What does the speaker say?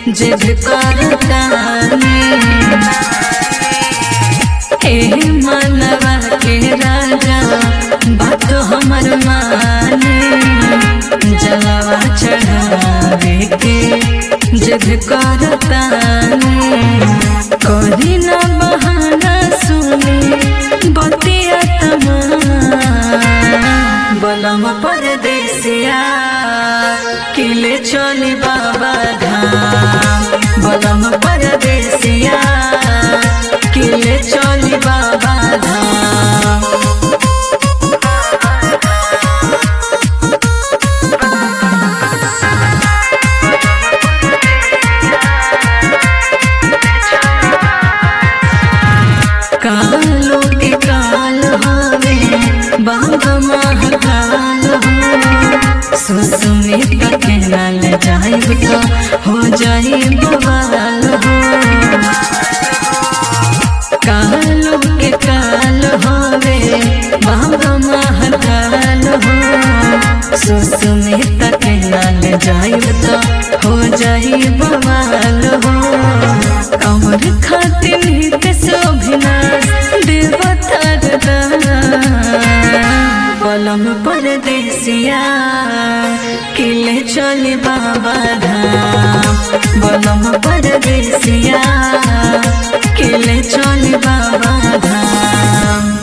जिद करतानी ए मनवा के राजा बात हमर माने जलवा चढ़ावे के जिद करतानी करी न बहाना सुनी बतिया तमा बलम परदेसिया किले चली बाबा धाम बलम परदेसिया किले चली बाबा धाम कालो के काल हवे बाबा महाकाल हो सुसुमित के लाल जाइब तो हो जाई बवाल हो कालो के काल हवे बाबा महाकाल हो सुसुमित के लाल जाइब तो हो जाई बवाल हो कमर खातिर नित शोभिनाश देवतार पलम परदेसिया किले चले बाबा धाम बलम परदेसिया किले चले बाबा धाम